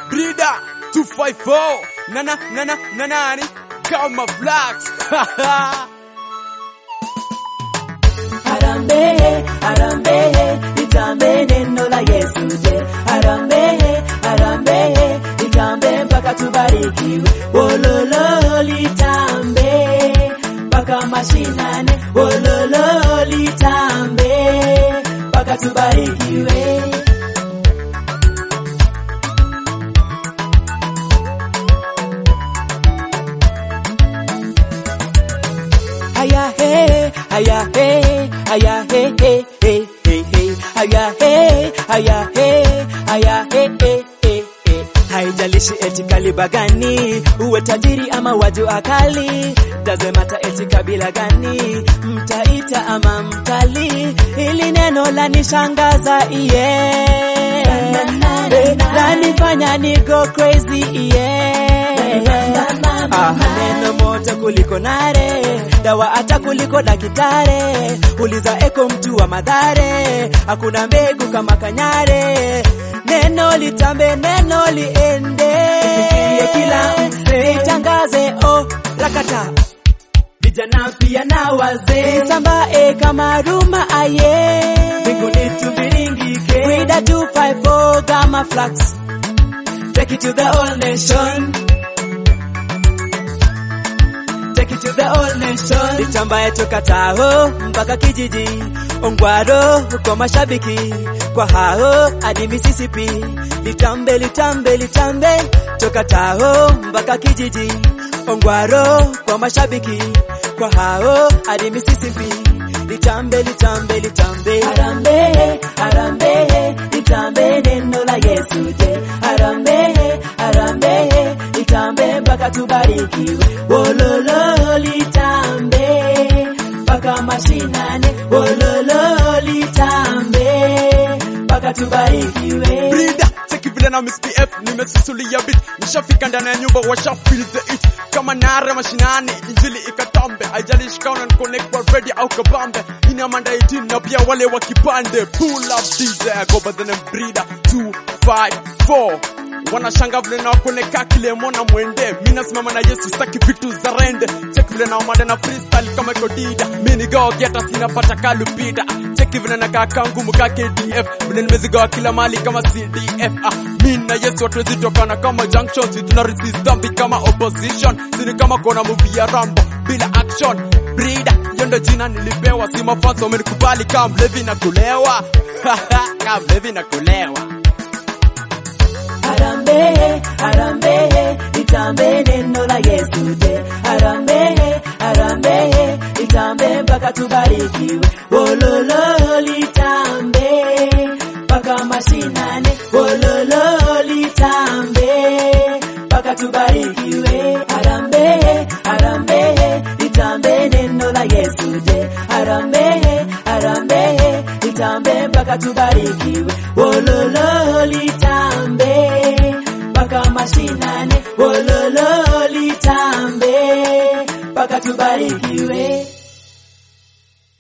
Brida 254 nana nana nanani kama blacks Harambee, harambee, litambe neno la Yesu je. Harambee, harambee, litambe mpaka tubarikiwe. Wololo litambe mpaka mashinani. Wololo litambe mpaka tubarikiwe. Aya he, aya he, aya he he he he he. Aya he, aya he, aya he he he he. Haijalishi eti kaliba gani, uwe tajiri ama watu akali, doesn't matter eti kabila gani, mtaita ama mtali, ili neno la nishangaza iye, lanifanya ni go crazy iye. Ah, neno moto kuliko nare, dawa hata kuliko dakitare. Uliza eko mtu wa madhare, hakuna mbegu kama kanyare. Neno litambe, neno liende, kila mzee itangaze, oh rakata vijana pia na wazee sambae kama ruma aye mbinguni tubiringike wida 254 kama flax take it to the whole nation take it to the whole nation. Litambaye toka Taho mpaka kijiji Ongwaro kwa mashabiki kwa hao hadi Mississippi. Litambe litambe litambe toka Taho mpaka kijiji Ongwaro kwa mashabiki kwa hao hadi Mississippi. Litambe litambe litambe Harambe harambe litambe neno la Yesu je Harambe harambe litambe mpaka tubarikiwe Wololo litambe mpaka mashinane Wololo litambe mpaka tubarikiwe Brida cheki vile na Miss PF nimesusulia beat nishafika ndani ya nyumba washa feel the it kama nare mashinani injili ikatambe haijalishi kama una connect kwa ready au kabambe ina manda 18 na pia wale wa kipande pull up DJ I go by the name Brida 254 wanashanga vile na wakoneka kile mona mwende mi nasimama na yesu staki vitu za rende cheki vile na umanda na freestyle kama iko dida mi nigawa geta sinapata kalupita cheki vile na kaka ngumu ka kdf vile nimezigawa kila mali kama cdf ah, mi na yesu hatuwezi tokana kama junction si tuna resist dhambi kama opposition sini kama kona movie ya rambo bila action brida hiyo ndo jina nilipewa si mafanso wamenikubali kama mlevi na kulewa kama mlevi na kulewa Harambe, harambe, litambe neno la Yesu je. Harambe, harambe, litambe mpaka tubarikiwe. Wololo litambe mpaka mashinane. Wololo litambe mpaka tubarikiwe. Harambe, harambe, litambe neno la Yesu je. Harambe, harambe, litambe mpaka tubarikiwe. Wololo litambe mpaka mashinane.